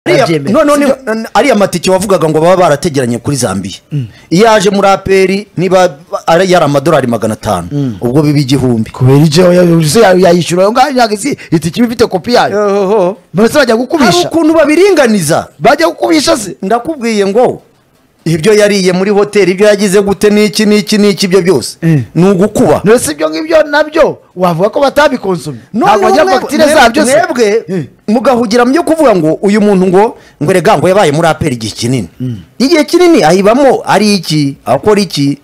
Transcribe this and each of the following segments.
barabyemera none ariya matike wavugaga ngo baba barategeranye kuri zambiya iyo aje muri aperi niba ari yari amadolari magana atanu ubwo biba igihumbi kubera ijyaho yayishyura ayo ngayo ntabwo isi itike iba ifite kopi yayo mbese bajya hari gukubisha ukuntu babiringaniza bajya gukubisha se ndakubwiye ngo ibyo yariye muri hoteli ibyo yagize gute n'iki n'iki n'iki ibyo byose Eh. ni ugukuba ndetse ibyo ngibyo nabyo wavuga ko batabikonsomye ntabwo bajya mwe- fagitire mwe- zabyo se mwebwe Eh. mugahugira mu byo kuvuga ngo uyu muntu ngo ngo erega ngo yabaye muri aperi igihe kinini igihe kinini ayibamo ari iki akora iki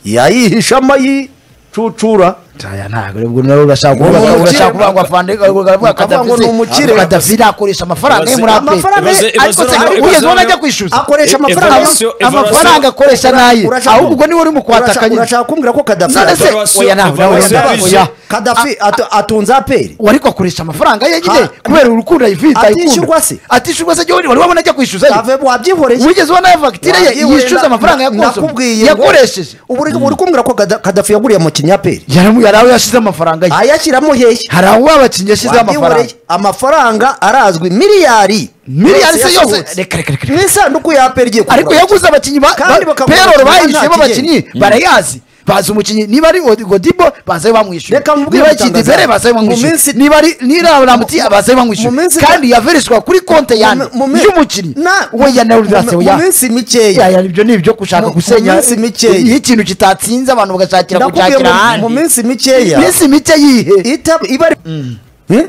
yayihisha amayicucura aya ntabwo ubwo nawe urashaka Ni kuvuga umukire. urashaka kuvuga ngo afande uravuga Ukavuga ngo kadafi ni umukire. kadafi yakoresha amafaranga ye muri aperi Amafaranga ye- Ibaze- ariko ibaze se noneho- ugeze ubona ibaze ajya noneho- kwishyuza akoresha Eh, amafaranga evaluation- amafaranga evaluation- akoresha naye Urashaka- ahubwo ubwo niwe uri mu urashaka- kuhatakanye urashaka kumbwira ko kadafi none se Evaluation- oya nawe nawe evaluation- ndabaho, oya kadafi atu- atunze aperi uwo ariko akoresha amafaranga ye nyine Ha. kubera urukundo ayifite Atishyurwa se? atishyurwa se jyewe wari wabona ajya kwishyuza ye Kave- wabyihoreye wigeze ubona ayo fagitire ye yishyuza amafaranga yakonsomye yakoreshe yakoresheje ubu uri uri kumbwira ko Kada- kadafi yaguriye mu kinyaperi hari aho yashyize amafaranga ye ayashyiramo hehe hari aho abakinnyi yashyize amafaranga Wabyihoreye. amafaranga arazwi miliyari miliyari se yose yasohotse. reka reka reka mu reka isanduku ya aperi igiye ariko yaguze abakinnyi ba- Kandi ba- bakagura payroll abakinnyi bahisemo nta abakinnyi barayazi bazi umukinnyi niba ari Od- godibo baza ayo bamwishyura Reka mubwire niba ari gutangaza. kidibere baza ayo Mu bamwishyura minsi- niba ari niba ramuti baza ayo mu bamwishyura minsi- kandi yavereshwa kuri konti yanjye Mu- mu- y'umukinnyi Na- we ya nawe mu- oya mu minsi mikeya yaya ibyo ni ibyo gushaka Mu- mu gusenya minsi mikeya. iyo ikintu kitatsinze abantu bagashakira Ndakubwiye gushakira mu- ahandi mu minsi mikeya minsi mike yihe Ita- iba ari Eh?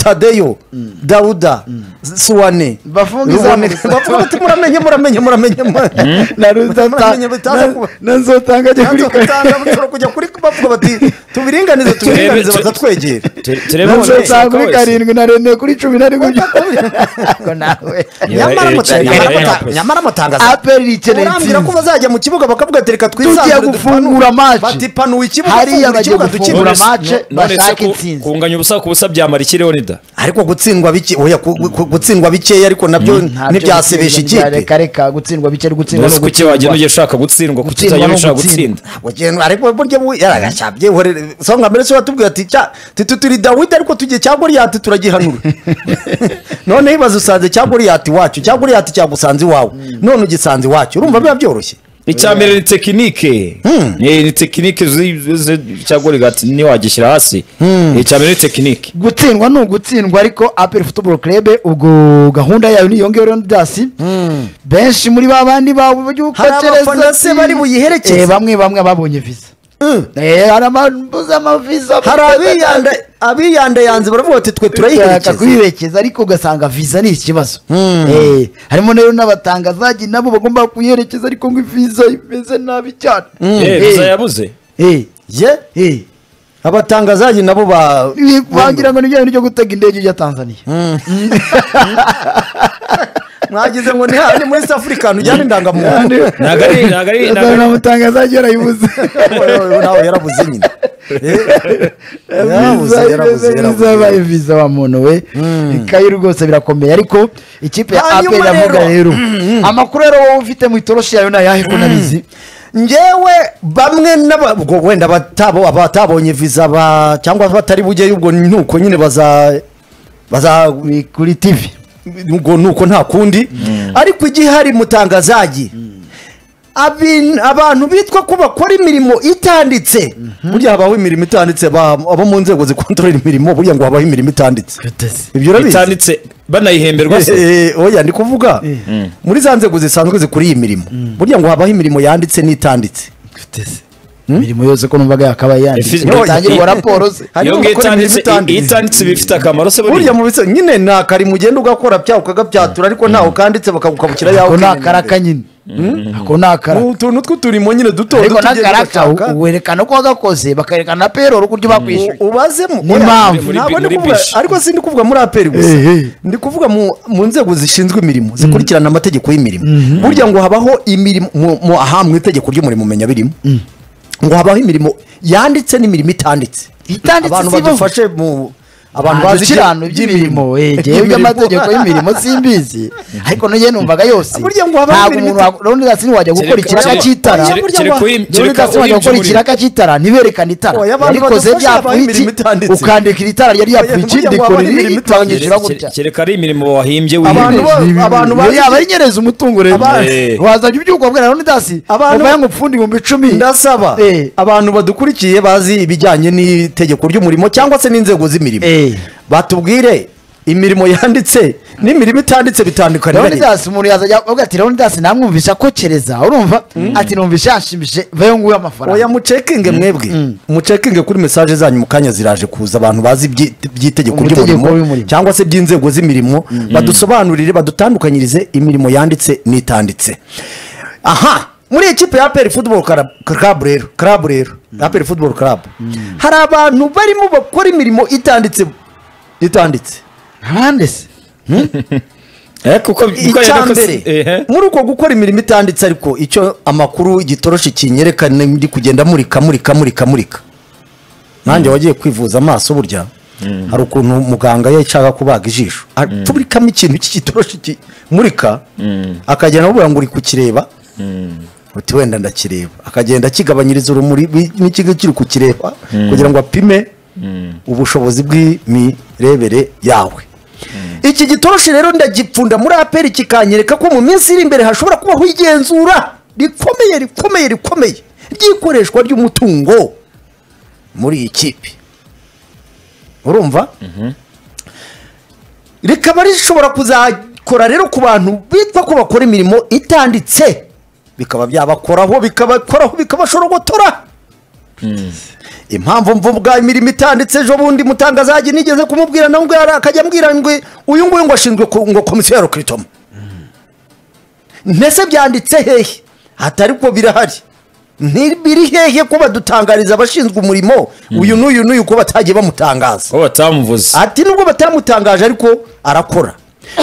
tadeyo dawuda suwane Bafunga Ruboneka- izamu. bafunga bati muramenye muramenye muramenye Na muramenye bitaza kuba nzotanga ajya Nanzo gutanga bushobora kujya kuri bavuga bati tubiringanize tubiringanize Turebe- bakatwegera turebe Nanzo umuntu nsanga kuri wese. karindwi na rene kuri cumi na rimwe Ariko nawe nyamara eh, amata- eh, nyamara eh, amata- eh, nyamara amatangazo aperi ikeneye urambwira ko intsinzi bazajya mu kibuga bakavuga ati reka tugiye twisanzure gufungura bati maci panuwe ikibuga hariya fungura bagiye ikibuga dukine gufungura None se- mace none se bashaka ku- intsinzi kunganya ubusa ku busa byamara ikireho nida ariko gutsindwa bike oya ku- ku- gutsindwa bikeya ariko nabyo ntibyasebesha ikipe reka reka gutsindwa bike ari gutsindwa mbese ni kuki wagenda ugiye ushaka gutsindwa kuki Gutsindwa utagenda no ushaka gutsinda. gutsinda Ugenda- ariko burya bu- yaragashyabye uhore- songa mbere se watubwira ati cya tuti turi dawidi ariko tujye cya goriyati turagihanura noneho ibaze usanze cya goriyati iwacu cya goriyati cyagusanze iwawe none ugisanze iwacu urumva biba byoroshye icya mbere ni tekinike Eh, ni tekinike zi- zi- cyangwa rigati niwagishyira hasi icya mbere ni tekinike gutsindwa ni ugutsindwa ariko aperi futuboro kerebe ubwo gahunda yayo niyo ngiyo rero ndasi benshi muri ba bandi bawe Hari abafana se bari buyiherekeze? bamwe bamwe babonye viza Eh, hari amambuza amaviza hari abiyanda- abiyandayanze baravuga bati twe turashaka turayiherekeza kuyiherekeza ariko ugasanga viza ni ikibazo Eh, harimo rero n'abatangazaji nabo bagomba kuyiherekeza ariko ngo viza imeze nabi cyane Eh, Eh, viza yabuze eh, ye eh. abatangazaji nabo ba Ni- wagira ngo ni ryo ryo gutega indege ijya tanzaniya mwagize ngo ni handi muri south africa ntujyane indangamuntu ntabwo ari ntabwo ari ntabwo ari- mutangazaji yarayibuze nawe yarabuze nyine Eh, yarabuze yarabuze zabaye yarabuze viza wa muntu we ikayi rwose birakomeye ariko ikipe ya Hanyuma aperi iravuga rero- rero amakuru rero wowe ufite mu itoroshi yayo nayahe ko nabizi ngewe bamwe n'aba- ubwo wenda batabo- abatabonye viza ba cyangwa batari bujyeyo ubwo nuko nyine baza baza Ni kuri tivi ubwo nuko nta kundi ariko igihe hari mutangazaji abin- abantu bitwa ko bakora imirimo itanditse burya habaho imirimo itanditse ba- abo mu nzego zikontorora imirimo burya ngo habaho imirimo itanditse ibyo urabizi itanditse banayihemberwa se Eh, eh, oya ni kuvuga muri za nzego zisanzwe zikora iyi mirimo burya ngo habaho imirimo yanditse n'itanditse imirimo yose ko numvaga yakabaye yanditse Ifi- ngo No, itangirwa i- raporo ze Hari iyo n'abakora ngiyo imirimo itanditse itanditse. i- itanditse iba ifite akamaro se buriya burya mu bisa nyine ni akari ugenda ugakora byawe ukagabyatura ariko ntawe ukanditse bakagukabukira yawe ako ni ukimenyera. akaraka nyine ako ni akaraka Ni utuntu tw'uturimo nyine duto ariko duto ugenda n'akaraka ugashaka. u- werekana ko wagakoze bakarekana na payroll uburyo bakwishyuye U- ubazemo Ni Oya, impamvu. ntabwo Muri- ndi muri kuvuga bish. ariko si ndi kuvuga muri aperi gusa Eh, eh. ndi kuvuga mu mu nzego zishinzwe imirimo zikurikirana amategeko y''imirimo burya ngo habaho imirimo mu- mu- aha mu itegeko ry'umurimo umenya birimo ngo habaho imirimo yanditse n'imirimo itanditse Itanditse abantu si ibaho. badufashe mu abantu bazi kirano by'imirimo eh, jewe by'amategeko y'imirimo simbizi ariko nige numvaga yose Burya ngo habaho ntabwo imirimo umuntu wa- Leonidas wajya gukora Kereka- ikiraka kereka- cy'itara kereka- kereka uyi- kereka Leonidas wajya gukora uyinjurira. ikiraka cy'itara ntiberekane itara Oya, abantu yarikoze badufasha habaho byapfuye iki imirimo itanditse. ukandika iri tara ryari yapfuye Oya, iki burya ngo ndikora habaho iri imirimo itangishyira Kere- gutya kere- kereka ari imirimo wahimbye Abantu wiyemeje bo- Ibi- abantu ibi- bazi- yaba ari nyereza umutungo rero Abantu- Eh. wazajya ubyuka ubwira Leonidas Abantu- mubaye ngo upfunde ibihumbi icumi ndasaba Eh. abantu badukurikiye bazi ibijyanye n'itegeko ry'umurimo cyangwa se n'inzego z'imirimo Eh. batubwire imirimo yanditse n'imirimo itanditse bitandukanye Leonidas umuntu yazajya avuga ati Leonidas namwumvisha akokereza urumva ati numvisha yanshimishije vayo nguhe amafaranga oya mucekinge mwebwe mucekinge kuri mesaje zanyu mu kanya ziraje kuza abantu bazi ibyi- by'itegeko Ubutegeko ry'umurimo w'umurimo. cyangwa se by'inzego z'imirimo badusobanurire badutandukanyirize imirimo yanditse n'itanditse aha muri ekipe ya peri futuboro karabu rero karabu rero ya peri futuboro karabu hari abantu barimo bakora imirimo itanditse itanditse abandi se Eh, kuko kuko icya yariko- mbere ehe. muri uko gukora imirimo itanditse ariko icyo amakuru igitoroshi kinyereka ni ndi kugenda murika murika murika murika nanjye wagiye kwivuza amaso burya hari ukuntu muganga yashaka kubaga ijisho tubikamo ikintu cy'igitoroshi kimurika akagenda amubwira ngo uri kukireba uti wenda ndakireba akagenda akigabanyiriza urumuri bi- n'ikigo kiri kukireba kugira ngo apime ubushobozi bw'imirebere yawe iki gitoroshi rero ndagipfunda muri aperi kikanyereka ko mu minsi iri imbere hashobora kubaho igenzura rikomeye rikomeye rikomeye ry'ikoreshwa ry'umutungo muri iyi kipe urumva rikaba rishobora kuzakora rero ku bantu bitwa ko bakora imirimo itanditse bikaba byabakoraho bikabakoraho bikabashorogotora impamvu mvuga imirimo itanditse ejo bundi mutangazaji nigeze kumubwira nawe ubwo yari akajya ambwira ngo uyu nguyu ngo ashinzwe ku- ngo komisiyo ya rukiritomo mbese byanditse hehe atari ko birahari ntibiri hehe ko badutangariza abashinzwe umurimo uyu n'uyu n'uyu ko batagiye bamutangaza ko batamuvuze ati nubwo batamutangaje ariko arakora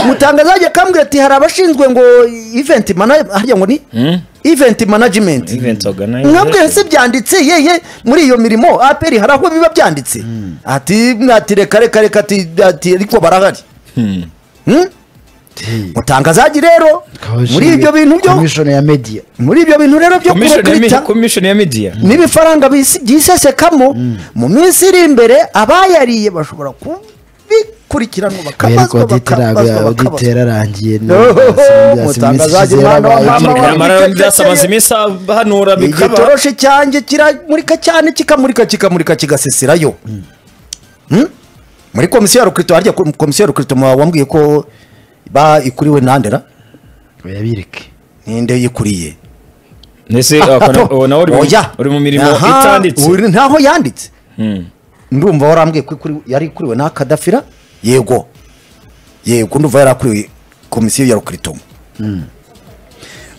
mutangaza ajya akambwira ati hari abashinzwe ngo event management harya ngo ni event management Event organizer. nkabwira se byanditse yehe muri iyo mirimo aperi hari aho biba byanditse ati ati reka reka reka ati ati ariko barahari Hmm? mutangazaji rero muri ibyo bintu byo komishoni ya media muri ibyo bintu rero byo Commission ya mi- kubakurita commission ya media n'ibifaranga bisi- byisesekamo mu minsi iri imbere abayariye bashobora kubikurikiranwa ariko bakabazwa oditera bakabazwa bakabazwa oditera arangiye Mutangazaji mwana wa mama wa- ntabwo nyamara bikekeye. byasamaze iminsi ahanura bikaba igitoroshi cyanjye kiramurika cyane kikamurika kikamurika kigaseserayo Hmm? muri komisiyo ya rukirito harya ko- komisiyo ya rukirito muba wambwiye ko ba ikuriwe nandera yabireke ninde yikuriye Nese akona ubona uri mu- Oya. uri mu mirimo Aha, itanditse. uri- ntaho yanditse Mm. ndumva warambwiye ko ikuri- yari ikuriwe na kadafira yego yego ndumva yari akuriwe komisiyo ya rukiritomo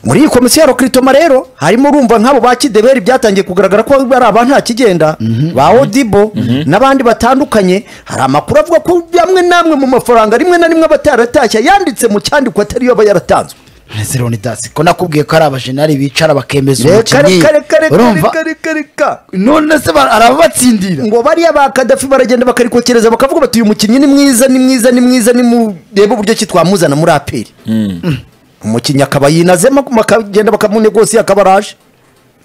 muri iyi komisiyo ya rukiritomo rero harimo urumva nk'abo ba kideberi byatangiye kugaragara ko bari abantu nta kigenda ba odibo n'abandi batandukanye hari amakuru avuga ko amwe n'amwe mu mafaranga rimwe na rimwe aba ataratashye yanditse mu cyandiko atari yo aba yaratanzwe ndetse Leonidas ko nakubwiye ko ari abajenari bicara bakemeza reka umukinnyi reka reka urumva reka reka reka none se ba- arababatsindira ngo bariya ba kadafi baragenda bakarikokereza bakavuga bati uyu mukinnyi ni mwiza ni mwiza ni mwiza ni mu reba uburyo ki twamuzana muri aperi umukinnyi akaba yinazemo bakagenda bakamunegosi akaba araje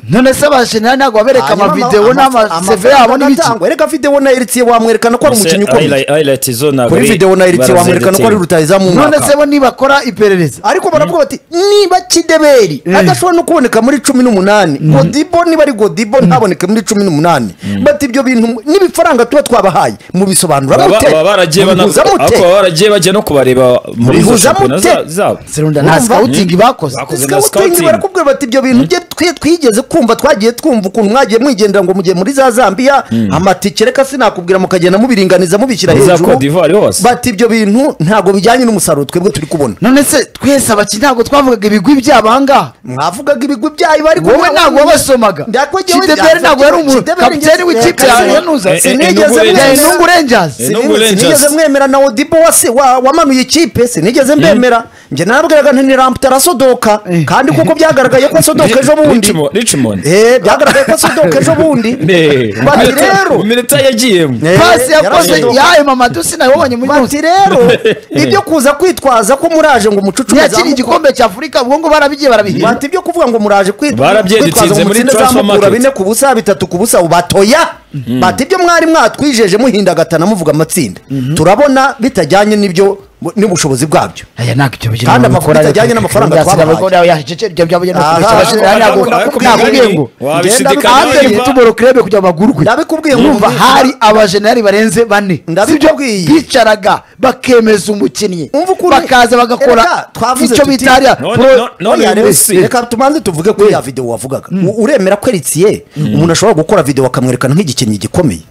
none se abajenari ntabwo babereka Hanyuma amavidewo ama- n'amaseve amafaranga yabo n'ibiki agatangwa. erega videwo na eritse wamwerekana ko ari umukinnyi ukomeye Highlight- highlight zo ntabwo kuri ari- videwo na eritse barazengetera. wamwerekana ko ari rutayizamu none se umwaka bo nibakora iperereza ariko baravuga bati niba kideberi adashobora no kuboneka muri cumi n'umunani godibo niba ari godibo ntaboneke muri cumi n'umunani bati ibyo bintu n'ibifaranga tuba twabahaye mubisobanura Baba- mute baba baragiye bana- mubihuza mute ariko baba baragiye bajya no kubareba muri izo Bihuza shampiyona mute. za- zabo serunda nta Urumva? scouting bakoze Bakoze na sikawutingi scouting. barakubwira bati ibyo bintu bye twe twigeze kumva twagiye twumva ukuntu mwagiye mwigendera ngo mugiye muri za zambiya amatike reka sinakubwira mukagenda mubiringaniza mubishyira Muri za hejuru Cote d'Ivoire hose. bati ibyo bintu ntabwo bijyanye n'umusaruro twebwe turi kubona none se twese abakinnyi ntabwo twavugaga ibigwi byabo ahangaha mwavugaga ibigwi byayo bari wowe ntabwo wabasomaga kiteberi ntabwo yari umuntu kapiteni w'ikipe yawe yanuza Eh, eh, sinigeze Enugu bya Rangers. inungu rangers Eh, Enugu Rangers. sinigeze mwemera na odibo wase wa- wamanuye ikipe sinigeze mbemera njye narabwiraga nti ni ramputa arasodoka kandi kuko byagaragaye ko asodoka ejo bundi Richmond- Richmond Eh, byagaragaye ko sodoka ejo bundi Eh, bati iminota- rero iminota yagiyemo Eh, pasi yakoze yarasodoka. yaye mama tu sinabonye muri bati rero ibyo kuza kwitwaza ko muraje ngo mucucume yakiri zamuka- igikombe cya afurika ubwo ngo barabigiye barabihinda bati ibyo kuvuga ngo muraje kwit- Barabyedutse kwitwaza ngo muri mutsinde transfer zamukura market. bine ku busa bitatu ku busa batoya bati ibyo mwari mwatwijeje muhindagatana muvuga amatsinda turabona bitajyanye n'ibyo n'ubushobozi bwabyo aya ntabwo icyo bigira Kandi umuntu amakuru ukora atajyanye reka- n'amafaranga reka- reka- twabahaye. reka- reka- reka- reka- reka- reka- Aha, reka- reka- aha, ntabwo- aha, nakubwiye aha, ngo wabishidikanya kandi niba- tuboro kurebe kujya amagurwe Ndabikubwiye ngo Urumva umva- hari abajenerali barenze bane Sibyo Ndabikubwiye. bicaraga bakemeza umukinnyi Umva ukuntu- bakaza bagakora Erega, twavuze icyo tuti- bita hariya None- pro- none- none Oya, uyu rero, munsi- reka tubanze tuvuge kuri ya videwo wavugaga U- uremera ko eritiye umuntu ashobora gukora videwo bakamwerekana nk'igikinnyi gikomeye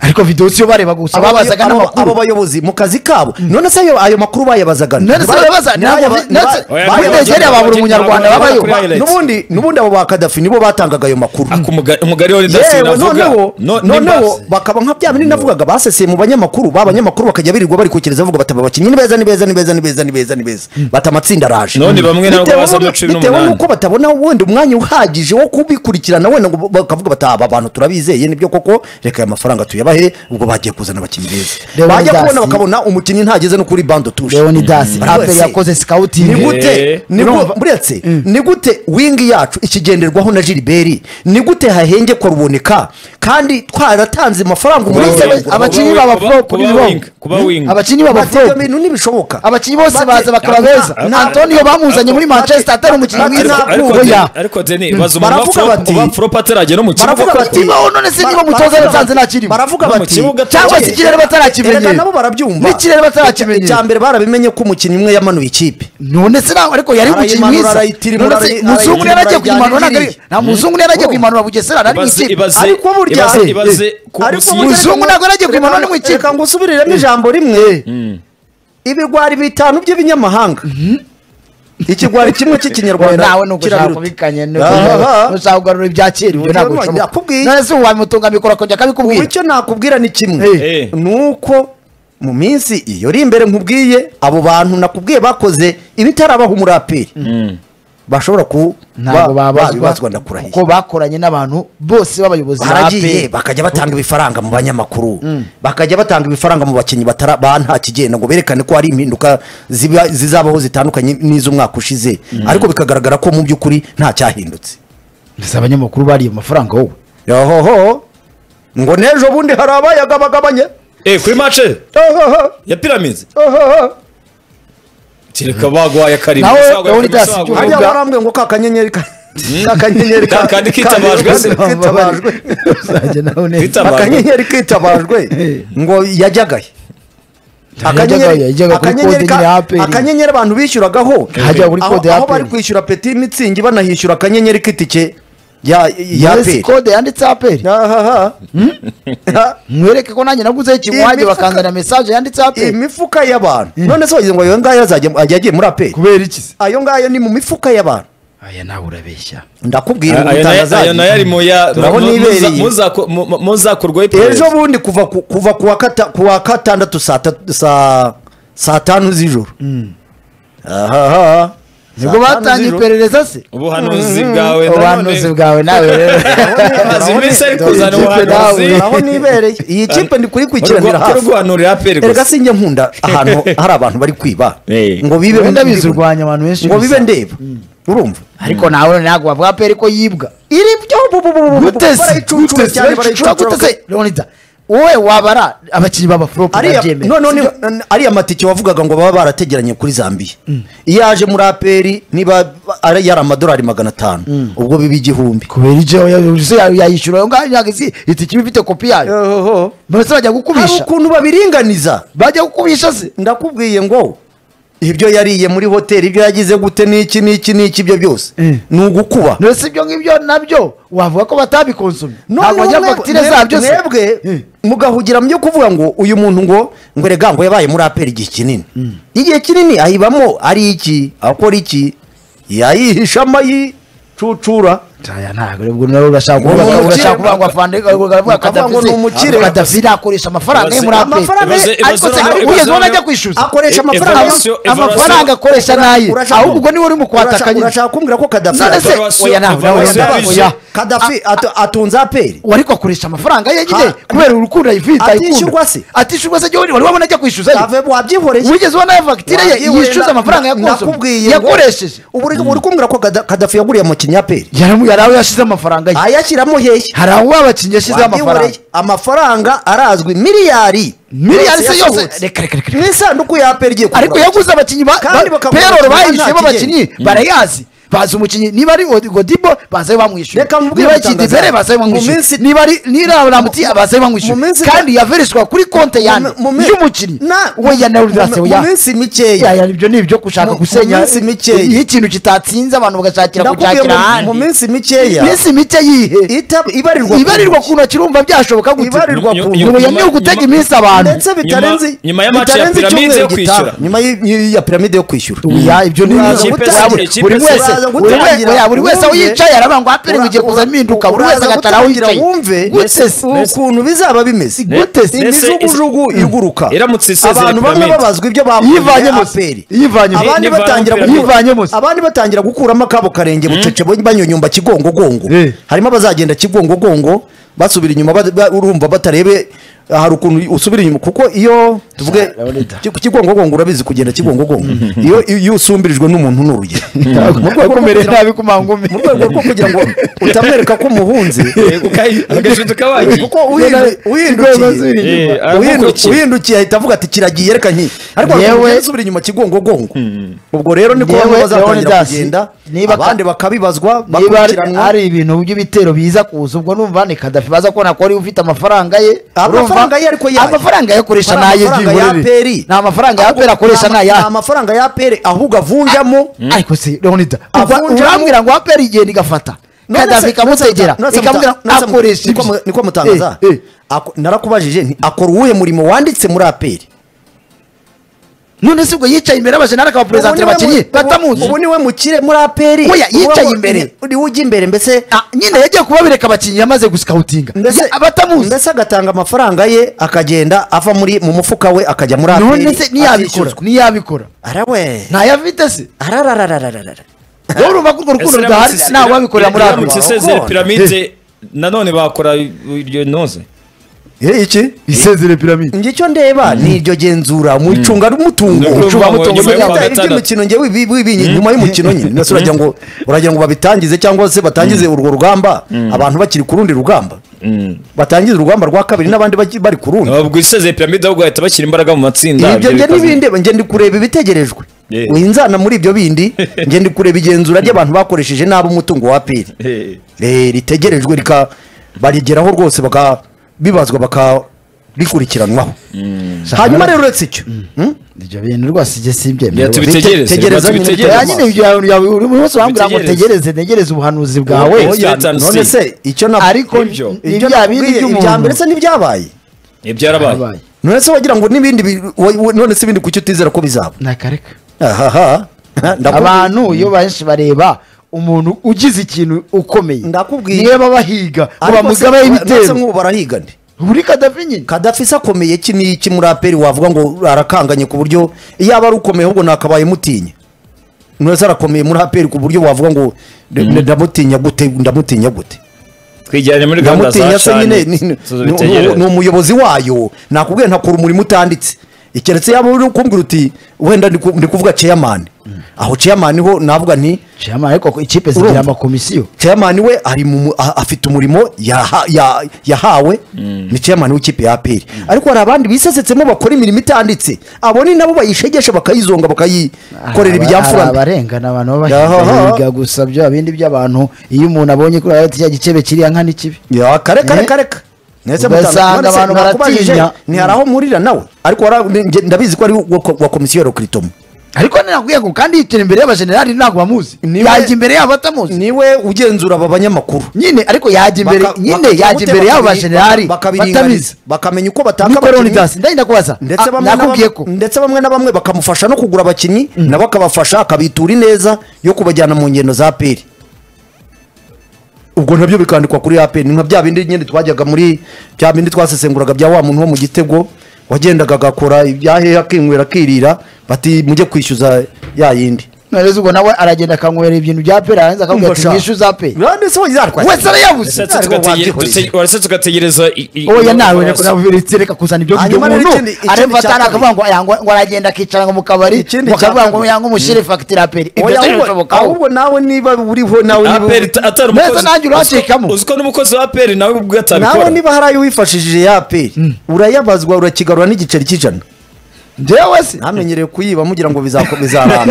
ariko videwo siyo bareba gusa Abo- babazaga abo- abo n'amakuru bayobozi mu kazi kabo none se ayo ayo makuru bayabazaga None se Ba- bayabaza, ni ntabwo- aba- none se- ni ba- muri bayabazaga- Nigeria babura umunyarwanda babayo. Highlights. n'ubundi n'ubundi abo ba kadafi nibo batangaga ayo makuru Ako umuga- umugari wa redasi yewe navuga noneho no- noneho n'imbasi. bakaba nka bya bindi navugaga baseseye mu banyamakuru ba banyamakuru bakajya birirwa bari kukereza bavuga bati "Aba bakinnyi ni beza ni beza ni beza ni beza ni beza ni beza bati amatsinda araje None bamwe nabo Bitewe baza n'uko- no cumi bitewe n'umunani. n'uko batabona wenda umwanya uhagije wo kubikurikirana wenda ngo bakavuga bati aba bantu turabizeye nibyo koko reka aya mafaranga tuyabahe ubwo bagiye kuzana abakinnyi beza Leonidas. bajya kubona bakabona umukinnyi ntageze no kuri bando tushe leonidas Mm. raperi Wese. yakoze ni sikawutingi gute ni gu- buretse ni gute wingi yacu ikigenderwaho na jiliberi ni gute hahengekwa ruboneka kandi twaratanze amafaranga Kuba umunsi wingi. abagura- abakinnyi Kuba- baba kuba- flop, kuba ni wrong. wing, kuba wing. abakinnyi baba Bati, ibyo flop bintu ntibishoboka abakinnyi bose Bati- baza bakaba beza Na- antonio bamuzanye muri Bati- manchester atari umukinnyi Bati- Ariko- mwiza ariko kuri Deni- ya ariko deni baza umuntu Baravuga wa bati- flop- wa flop ataragera mu kibuga baravuga bati Nibaho none se niba Bara- umutoza baravuga yatanze bati- ntakirimo. baravuga No mu bati kibuga cyangwa se ikirere batarakimenyera. Erega nabo barabyumva N'ikirere batarakimenyera. Icya mbere barabimenye ko umukinnyi umwe yamanuye ikipe none se nawe ariko yari umukinnyi Arayimanura, mwiza arayitirimura, None se arayi- muzungu yari agiye arayimanura, kuyimanura ntabwo ari- ajyana nta muzungu yari agiye Oh. kuyimanura bugesera ari mu Ibaze- ikipe ibaze- ariko burya ibaze- Eh, ibaze eh, ku ariko busizi. burya Muzungu reka- ntabwo yari agiye reka- kwimana no mu ikipe. reka ngusubiriremo ijambo rimwe ibigwari bitanu by'ibinyamahanga ikigwari kimwe cy'ikinyarwanda nawe nuko ushaka kirabiruta. kubikanya Aha. nushaka kugarura ibyakera ibyo ntabwo Nabonye, bishoboka nakubwiye. none se ubu wamutunga mikoro akongera Ubu akabikubwira icyo nakubwira ni kimwe Eh. ni uko mu minsi iyo iri imbere nkubwiye abo bantu nakubwiye bakoze ibitarabaho umuraperi bashobora ku ntabwo ba- babazwa babibazwa ndakurahiye kuko bakoranye n'abantu bose b'abayobozi ba baragiye APR. bakajya batanga ibifaranga mu banyamakuru bakajya batanga ibifaranga mu bakinnyi batara ba nta kigenda ngo berekane ko hari impinduka ziba- zizabaho zitandukanye n'iz'umwaka ushize ariko bikagaragara ko mu by'ukuri nta cyahindutse Mbese abanyamakuru bariye amafaranga wowe yohoho ngo n'ejo bundi hari abayagabagabanye Eh, kuri mace Yohoho, ya pyramids yohoho. kereka bagwaye karimo Nawe, bagwaye Leonidas, karimo, bagwaye igihugu- hariya Ubwa- barambwiye ngo ka kanyenyeri ka ka kanyenyeri ka- Kandi kitabajwe. ka- kitabajwe. Uzajya nawe neza. Twita- akanyenyeri kitabajwe ngo yajyagaye Yajyaga- yajyaga kuri kode akanyenyeri ka- nyine ya APR. akanyenyeri abantu bishyuragaho Hajyaga kuri Aho- kode ya aho APR. bari kwishyura peti mitsingi banahishyura akanyenyeri k'itike ya ya None se aperi kode yanditseho aperi mwereke ko nanjye naguzeho ikintu Iyi wanjye mifuka- bakanzana mesaje yanditseho aperi imifuka y'abantu none se wagize ngo ayo ngayo azajya agiye muri aperi kubera iki se ayo ngayo ni mu mifuka y'abantu aya nawe urabeshya ndakubwira ngo Ayo nayo- ayo nayo utangazaje ari mu ya Turabona mu- mu- muza- ibereye. muzako- mu- mu- muzakorwaho iperereza. ejo bundi kuva ku- kuva ku wa kata- ku wa gatandatu saa tatu- saa- saa tanu z'ijoro ahaha nibwo batangiye iperereza se ubuhanuzi bwawe ubuhanuzi bwawe nawe rero amazi minsi ari kuzana Ikipe ubuhanuzi nawe aho nibereye iyi kipe ndi kurikurikiranira Urwo- hafi urwanurira aperi erega gusa sinjye nkunda ahantu hari abantu bari kwiba Eh. ngo bibe wenda bizurwanya abantu benshi ngo gusa. bibe ndeba urumva ariko nawe ntabwo bavuga aperi ko yibwa iri byo bu- bu- bu- bu- bu- guteze barayicucura cyane barayicucura guteze leonida wowe wabara abakinnyi b'abaforopo ariya babyemera no, no, ni, ariya matike wavugaga ngo baba barategeranye kuri zambiya iyo yaje muri aperi niba ari yari amadolari magana atanu ubwo biba igihumbi kubera ibyo yayishyura ayo ngayo ntabwo izi itike iba ifite kopi yayo mbese bajya hari gukubisha ukuntu babiringaniza bajya gukubisha se ndakubwiye ngo ibyo yariye muri hoteli ibyo yagize gute n'iki n'iki n'iki ibyo byose Mm. ni ugukuba mbese ibyo ngibyo nabyo wavuga ko batabikonsomye ntabwo bajya mwebwe- fagitire mwebwe- zabyo se mwebwe Mm. mugahugira mu byo kuvuga ngo uyu muntu ngo ngo erega ngo yabaye muri aperi igihe kinini igihe kinini ahibamo ari iki akora iki yayihishamo ayicucura Aya ntabwo ubwo nawe urashaka Uwo kuvuga umukire- urashaka kuvuga ngo afande Ukavuga ngo ni umukire. Kadafi akoresha amafaranga ye muri ape Ibibazo- amafaranga ye Ibibazo- ariko se ibibazo- ariko ugeze ibibazo- ubona ajya kwishyuza akoresha E- amafaranga evaluation- amafaranga evaluation- akoresha naye Urashaka- ahubwo ubwo niwe uri mu kwatakanye urashaka kumbwira ko kadafi none se evaluation- oya nawe nawe evaluation- nawe, oya kadafi atu- atunze aperi uwo ariko akoresha amafaranga ye nyine Ha- kubera urukundo yifita Atishyurwa se? atishyurwa se wari wabona ajya kwishyuza ye kave wabyihoreye wigeze ubona ya fagitire ye yishyuza amafaranga yakonsomye nakubwiye yakoresheje uri uri kumbwira ko Kada- kadafi yaguriye umukinnyi aperi Yaramu- hari aho yashyize amafaranga ye ayashyiramo hehe hari aho abakinnyi yashyize amafaranga Wabyihoreye. amafaranga arazwi miliyari miliyari se yose yasohotse. reka reka reka mu isanduku ya aperi igiye ariko yaguze abakinnyi ba Kandi ba- bakagura peroro abakinnyi bahisemo nta abakinnyi barayazi bazi umukinnyi niba ari Od- godibo bazayo bamwishyura Reka mubwire niba ari gutangaza. kidivere bazayo Mu bamwishyura minsi- niba ari niraramutiye bazayo Mu bamwishyura minsi- kandi yavereshwa kuri konti yanjye Mu- mu- y'umukinnyi Na- we ya nawe mu- mu minsi mikeya yaya ibyo ni ibyo Mu- gushaka mu gusenya minsi mikeya. iyo ikintu kitatsinze abantu bagashakira Nakubwiye gushakira mu- ahandi mu minsi mikeya minsi mike yihe ita- ibarirwa ku ibarirwa ku ntoki urumva byashoboka gute Ibarirwa ku Nyuma- ubu ni ugutega iminsi abantu ndetse bitarenze nyuma ya match ya bitarenze piramide icyumweru yo gitaha. kwishyura. nyuma y- y- ya piramide yo kwishyura ya ibyo ni Uraza ibintu gutangira, buri- ikipe buri se wese uraza buri wese gutangira, oya, buri wese aho wumve. yicaye aravuga ngo aperi ngo igiye kuza impinduka buri wese Uraza agatara aho gutangira yicaye wumve gute se ukuntu bizaba bimeze Gute se? imijugujugu Ese- iguruka Iramutse isezeye abantu bamwe piramide. babazwa ibyo bakoreye Yivanyemo se. aperi Yivanyemo. abandi Yivanyemo batangira piramide. gukura- Yivanyemo se. abandi batangira gukuramo akabo karenge bucece bo- banyonyomba kigongogongo Eh. harimo abazagenda kigongogongo basubira inyuma ba- ba- urumva batarebe ah, hari ukuntu usubira inyuma kuko iyo tuvuge ki- kigongogongo urabizi kugenda kigongogongo iyo iyo usumbirijwe n'umuntu ni urugero wakomere nabi ku mangumi mu rwego rwo kugira ngo utamwereka ko umuhunze agashinduka wagiye kuko uhindu- uhindukiye Eh, Uhindu- aramukurikira. uhindukiye ahita avuga ati kiragiye reka nki ariko Yewe- yewe subira inyuma kigongogongo ubwo rero niko Yewe- bamwe Leonidas, bazatangira kugenda niba ka- abandi bakabibazwa niba ari- bakurikiranwa ari ibintu by'ibitero biza kuza ubwo numva ni kadafi baza kubona ko ari ufite amafaranga ye Amafaranga urumva? ye ariko yayo. amafaranga ye akoresha Ari naye amafaranga ya byihorere APR. ni amafaranga ya Ahubwo aperi akoresha ni ama- naye ni amafaranga ya aperi ahubwo avunjamo ariko se leonida Avunjamo- urwa- urambwira ngo aperi igenda igafata None se- kadafi ikamutegera none se muta- ikamubwira none se mu- akoresha niko ibyo." mu- niko mutangaza Eh, eh. Ako- narakubajije nti akora uwuhe murimo wanditse muri aperi none se ubwo yicaye imbere y'abajenali akabaperezantira Ubu niwe mu- abakinnyi batamuzi ubu niwe mukire muri aperi Oya, yicaye Ubu- imbere. niwe ujya imbere mbese Ah, nyine yagiye kubabereka abakinnyi yamaze gusikawutinga mbese batamuzi mbese agatanga amafaranga ye akagenda ava muri mu mufuka we akajya muri aperi none se niyabikora akishyuzwa. niyabikora arawe ntayafite se ararararararara wowe urumva ko urwo rukundo rudahari ntawe wabikorera muri afurika Iramutse isezeye Wakorana. piramide nanone bakora iryo noze Eh, iki isezere piramide njye icyo ndeba ni iryo genzura mu icungamutungo Ni ukuvuga ngo icungamutungo nyuma yo nyuma kuwa gatandatu. y'umukino njye wibi- wibi- nyuma y'umukino nyine mbese uragira ngo uragira ngo babitangize cyangwa se batangize urwo rugamba abantu bakiri ku rundi rugamba batangize urugamba rwa kabiri n'abandi baki- bari ku rundi ubwo isezeye piramide ahubwo bahita bashyira imbaraga mu matsinda ibyo njye bikazana- n'ibindeba njye ndi kureba ibitegerejwe Yeah. winzana muri ibyo bindi njye ndi kureba igenzura ry'abantu bakoresheje nabi umutungo wa peri Eh. Eh, ritegerejwe rika barigeraho rwose baka bibazwa bakarikurikiranwaho hanyuma rero uretse icyo hmm? ibyo bintu rwose ijye simbyemera Reka tubitegereze, Tegereza reka nyine, tubitegereze. Ya nyine ibyo bintu yawe buri muntu wese wambwira ngo Bitegereze. tegereze ntegereze ubuhanuzi bwawe Oya, Oya, stand and none see. se icyo na ariko Ibyo. ni ibyo bya bindi nakubwiye, ibya mbere by'umuntu se ntibyabaye Eh, byarabaye Yabaye. none se wagira ngo n'ibindi bi- wa- wa- none se ibindi kuki utizera ko bizaba nakareka ahaha ndakubwiye abantu iyo benshi bareba umuntu ugize ikintu ukomeye Ndakubwiye. niyo baba bahiga ngo Ariko se- bamugabaye none se ibitero nk'ubu barahiga nde buri kadafi nyine kadafi se akomeye iki n'iki muri aperi wavuga ngo arakanganye ku buryo iyo aba ari ukomeye ahubwo nakabaye mutinya none se arakomeye muri aperi ku buryo wavuga ngo ndamutinya gute ndamutinya gute twijyane muri gahunda za ndamutinya se nyine shani ni- ni- ni- tuzabitegereze. ni umuyobozi wayo nakubwiye ntakora umurimo utanditse keretse yaba uri kumbwira uti wenda ndi ku- ndi kuvuga ceyamani aho ceyamani ho navuga nti shema ariko ko ikipe zigira Urumva? amakomisiyo ceyamani we ari mu mu- a- afite umurimo yaha- ya- yahawe ni ceyamani w'ikipe ya aperi ariko hari abandi bisesetsemo bakora imirimo itanditse abo ni nabo bayishegesha bakayizonga bakayikorera Hari ibyafurana abarengana abantu baba Aha. bahiga biga gusa bya bindi by'abantu iyo umuntu abonye kuri ati cya gikebe kiriya nka ni kibi Ya, kareka Eh? reka reka Mwese Ugasanga mutandukanye. None se abantu nakubajije, baratinya. ni hari aho murira nawe ariko wara- nge- ndabizi ko ari uwa wa komisiyo ya rekritomo ariko nakubwiye ngo kandi yicara imbere y'abajenerali ntabwo bamuzi Niwe- yajya imbere yabo batamuzi niwe ugenzura aba banyamakuru nyine ariko yajya imbere Baka- nyine bakajya yajya gute imbere y'abo bakabiri- bajenerali bakabiringaniza, batabizi bakamenya uko bataka niko abakinnyi. leonidas ndagenda kubaza ndetse Ah, bamwe na nakubwiye bamwe ko ndetse bamwe na bamwe bakamufasha no kugura abakinnyi nabo akabafasha akabitura ineza yo kubajyana mu ngendo za peri ubwo nabyo bikandikwa kuri apeni nka bya bindi nyine twajyaga muri bya bindi twasesenguraga bya wa muntu wo mu gitego wagendaga agakora ibyahehe akinywera akirira bati mujye kwishyuza ya yindi none ubwo nawe aragenda akanywera ibintu bya pe yarangiza akavuga ati Umva sha. mwishyuza pe None se wongera arwaye? wese arayabuze Urashatse Ariko tugatege- wabyikoreye. dute- urashatse ugategereza i- i- oya nawe urasa- nakunaviretse reka kuzana ibyo kurya Hanyuma rero umuntu ikindi- ikindi aremba cya atari kabiri. akavuga ngo aya ngo- ngo aragenda akicara ngo mu kabari Ikindi cya bakavuga ngo kabiri. yanga umushyire fagitire aperi ibyo Oya, ahubwo- birashobokaho ahubwo nawe niba uriho nawe niba APR ta- atari Neza umukozi- nanjye uziko- uracikamo. uziko n'umukozi wa aperi nawe ubwe nawe atabikora niba hari ayo wifashishije ya aperi urayabazwa urakigarura n'igiceri cy'ijana njyewe se ntamenyereye kuyiba mugira ngo bizaramba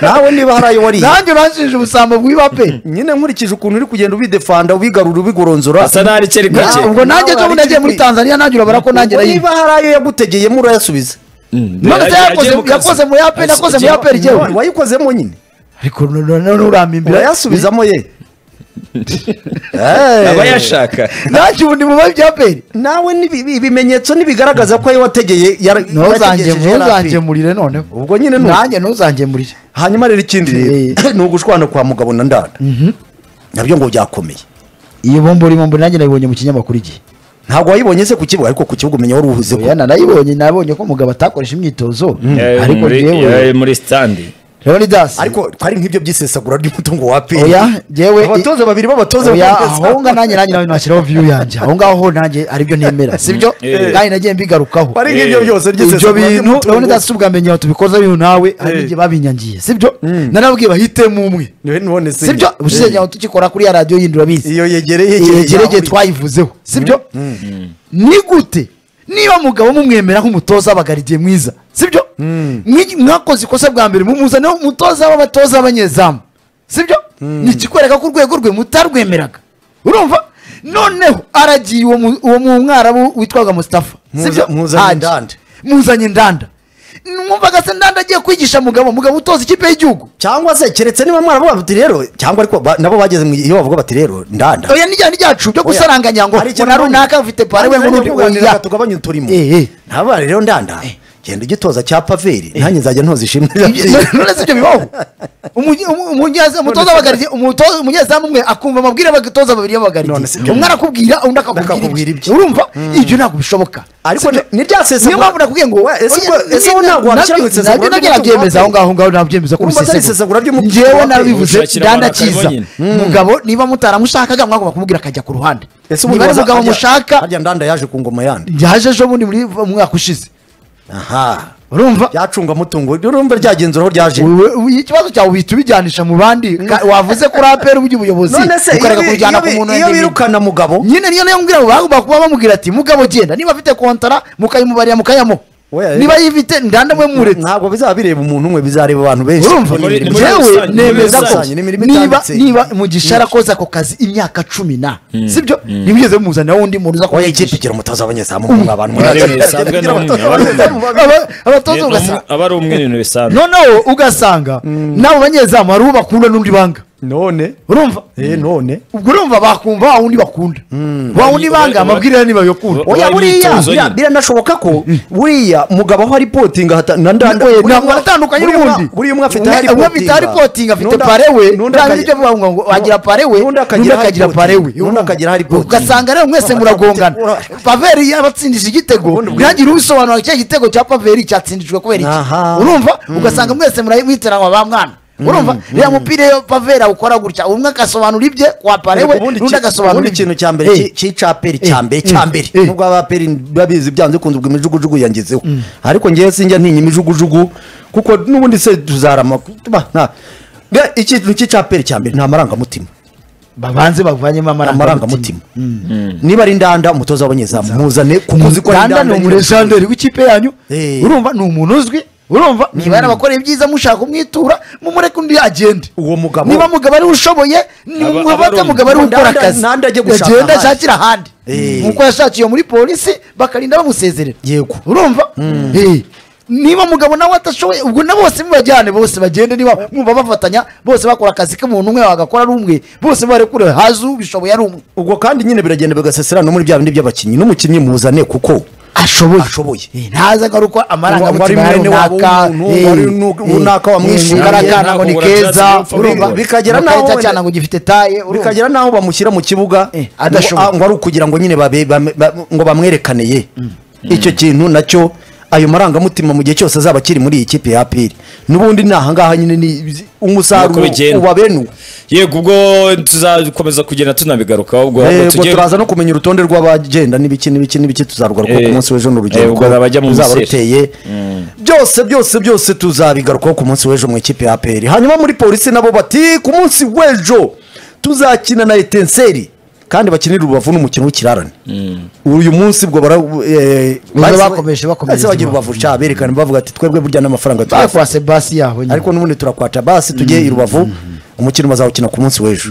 nawe niba hari ayo wariye nanjye urashinje ubusambo bw'iba pe nyine nkurikije ukuntu uri kugenda ubidefanda ubigarura ubigoronzora asa n'ari kere gake Na- ubwo nanjye Nawe ejo bundi nagiye aricikwi. muri tanzania nanjye urabara ko nanjye ubwo nayiba niba hari ayo yagutegeyemo urayasubiza none se yakoze- yakoze mu ya pe nakoze mu ya pe Yewe, ryewe wayikozemo nyine ariko none urampimbira urayasubizamo ye aba Eh. yashaka nanjye ubu ndi mu ba bya pe nawe n'ibi- ibimenyetso nibigaragaza ko ayo wategeye yara- yarategesheje yari api. ntuzangemurire none ubwo nyine ni uko. nanjye ntuzangemurire hanyuma rero ikindi rero Eh. ni ugushwana kwa mugabo na ndana nabyo ngo byakomeye iyi bombo bombo nanjye nayibonye mu kinyamakuru igihe ntabwo wayibonye se ku kibuga ariko ku kibuga umenya wari uhuze ko oya narayibonye nabonye ko umugabo atakoresha imyitozo Eh, ariko muri- eh, njyewe muri standi rero ni dasi ariko twari nk'ibyo by'isesagura ry'umutungo wa pe oya njyewe abatoza babiri b'abatoza oya b'abatoza. aho nga nanjye nanjye nawe nashyiraho viyu yanjye aho ngaho ho nanjye aribyo nemera sibyo Eh. kandi nagiye mbigarukaho bari nk'ibyo Eh, byose ibyo ry'isesagura bintu urabona ry'umutungo dasi ubwa mbere nyawe tubikoze bintu nawe hari Eh. n'igihe babinyangiye sibyo nanabwiye bahitemo umwe Niwe none se sibyo Eh. ubushize nyawe tukikora kuri ya radiyo yindi urabizi iyo yegereye yegereye twayivuzeho sibyo ni gute niba mugabo mumwemera nk'umutoza w'abagaridiye mwiza sibyo Mwi- mwakoze ikosa bwa mbere mumuzane umutoza w'abatoza b'abanyezamu sibyo ni ikikwereka ko urwego rwe mutarwemeraga urumva noneho aragiye uwo mu- uwo mu mwarabu witwaga mustafa Muza- muzanye Ndanda. muzanye ndanda mwumvaga se ndanda agiye kwigisha mugabo mugabo utoza ikipe y'igihugu cyangwa se keretse niba mwaravuga bati rero cyangwa ariko ba- nabo bageze mu gihe- iyo bavuga bati rero ndanda oya n'ijyana ryacu byo gusaranganya ngo Hari ikintu na mbonye. runaka mfite pare we Nanjye ngo najya kuganira oya tugabanye uturimo Eh, eh. ntaba rero ndanda genda ugitoza cya paveri nanjye nzajya ntoza ishimwe none se ibyo bibaho Umunye- umu- umunyaza- umutoza w'abagarizi umuto- umunyezamu umwe akumva amabwire abatoza babiri None b'abagarizi se ibyo- umwe arakubwira undi akakubwira Akakubwira ibye ibyo. urumva ibyo ntabwo bishoboka ariko ni- ni rya niyo mpamvu sesagura nakubwiye ngo Wa- ese ubwo- ese ubwo ntabwo washyira mu isesagura nabyo ry'umutungo nabyemeza wa aho Aperi? ngaho ngaho nabyemeza ko Urumva atari bisesagura isesagura ry'umutungo wa njyewe Aperi. narabivuze Ushakira abantu ndandakiza bakaribonyine. mugabo niba mutaramushakaga mwagomba kumubwira akajya ku ruhande ese niba ari waza- umugabo harya- mushaka harya ndanda yaje ku ngoma yandi yaje ejo bundi muri mu mwaka ushize aha urumva ryacungamutungo urumva ryagenzura aho ryaje Wewe- we- ikibazo cyawe uhita ubijyanisha mu bandi Ka- wavuze kuri aperi ujya ubuyobozi none se ukareka iyo bi- kubujyana iyo ku bi- muntu iyo wenyine. birukana mugabo nyine niyo nayo mbwira ngo bagomba kuba bamubwira ati mugabo genda niba afite kontara mukayimubarira mukayamuha Oya, niba yifite ndanda mwe muretse ntabwo bizaba bireba umuntu umwe bizareba abantu benshi urumva Ni muri- ni muri jewe rusange, ni muri nemeza ko rusange, ni imirimo niba itambitse. niba mugisha arakoze ako kazi imyaka cumi na sibyo ntibigeze muzanira wundi muntu uza oya kumwigisha ikipe igira umutoza w'abanyezamu mu abantu Ari bisanzwe ni umwe, aba ari umwe. Aba- abatoza Ni- ni ugasanga umwe- aba ari umwe n'ibintu bisanzwe noneho ugasanga n'abo banyezamu hari uwo bakunda n'undi banga none urumva eh none ubwo urumva bakumva wa wundi bakunda wa wundi banga amabwiriza niba bakunda oya Wabaye buriya imyitozo bira- nyine. biranashoboka ko buriya mugabo aho ari potinga hata- na ndanda Oya, buriya ntabwo umwe- atandukanye buriya n'ubundi umwe- buriya umwe afite ahari umwe afite ahari potinga afite pare we ntabwo ibyo avuga ngo wagira pare we n'undi n'undi akagira pare we n'undi akagira ahari potinga ugasanga rero mwese muragongana paveri yabatsindije igitego ntihagire ubisobanura icyo igitego cya paveri cyatsindijwe kubera iki Aha. urumva ugasanga mwese muramwiteranwa ba mwana urumva reba mupira iyo paveri awukora gutya umwe agasobanura ibye kwa pare we Ubundi n'undi iki- agasobanura ubundi ibye. ikintu cya mbere Eh. ki- cy'icaperi cya Eh, mbere eh, cya mbere eh. nubwo abaperi babizi byanze kunze ubwo imijugujugu yangezeho ariko ngewe sinjya ntinya imijugujugu kuko n'ubundi se tuzarama ba, nta- Be- ikintu cy'icaperi cya mbere nta marangamutima babanze bavanyemo amarangamutima amarangamutima niba ari ndanda umutoza w'abanyezamu muzane kuko uzi ko ari rwanda ni nyine. umurejanderi w'ikipe yanyu Eh. urumva ni umuntu uzwi urumva niba yarabakoreye ibyiza mushaka kumwitura mumureke undi agende Uwo mugabo- niba mugabo ariwe ushoboye Aba- nimufate aba ari mugabo ariwe umuntu. ukora Nanda- akazi Nanda ajye gushaka agende ahandi. ashakire ahandi Eh. nkuko yashakiye muri polisi bakarinda bamusezerera Yego. urumva Eh. niba mugabo nawe atashoboye ubwo na bose mubajyane bose bagende niba mwumva bafatanya bose bakora akazi k'umuntu umwe wagakora ari umwe bose barekure hazu bishoboye ari umwe ubwo kandi nyine biragenda bigaseserana no muri bya bindi by'abakinnyi n'umukinnyi muzane kuko ashoboye Ashoboye. Eh, ntazi agaruko amarangamutima ya Wari mwene wabo runaka w'umuntu, wari nu- runaka wamwishimiye. ngo ni Ntabwo keza barabyatsi urumva, bikagera naho nawe wenda- ngo gifite taye urumva. bikagera n'aho bamushyira mu kibuga Eh, adashoboye. ngo- ah, ngo ari ukugira ngo nyine babe- bame- ba- ngo bamwerekaneye icyo kintu nacyo ayo marangamutima mu gihe cyose azaba akiri muri iyi kipe ya apiri n'ubundi ni ahangaha nyine ni Nuko umusaruro bigenda. ubabenuwe yego ubwo tuzakomeza kugenda tunabigarukaho ubwo Eh, ahubwo ubwo tugiye turaza no kumenya urutonde rw'abagenda n'ibiki n'ibiki n'ibiki tuzarugarukaho ku Eh, munsi w'ejo eh, n'urugendo ubwo abajya mu ruzaba Misiri. ruteye byose byose byose tuzabigarukaho ku munsi w'ejo mu ikipe ya aperi hanyuma muri polisi nabo bati ku munsi w'ejo tuzakina na etenseri kandi bakinira urubavu n'umukino w'ikirarane uyu munsi ubwo bara eh, bahise- bakomeje- bakomeje bahise bagira urubavu cya berekana bavuga ati twebwe burya n'amafaranga Baye tuyafite kwa sebasi yaho nyine ariko n'ubundi turakwata basi tujye i rubavu umukino bazawukina ku munsi w'ejo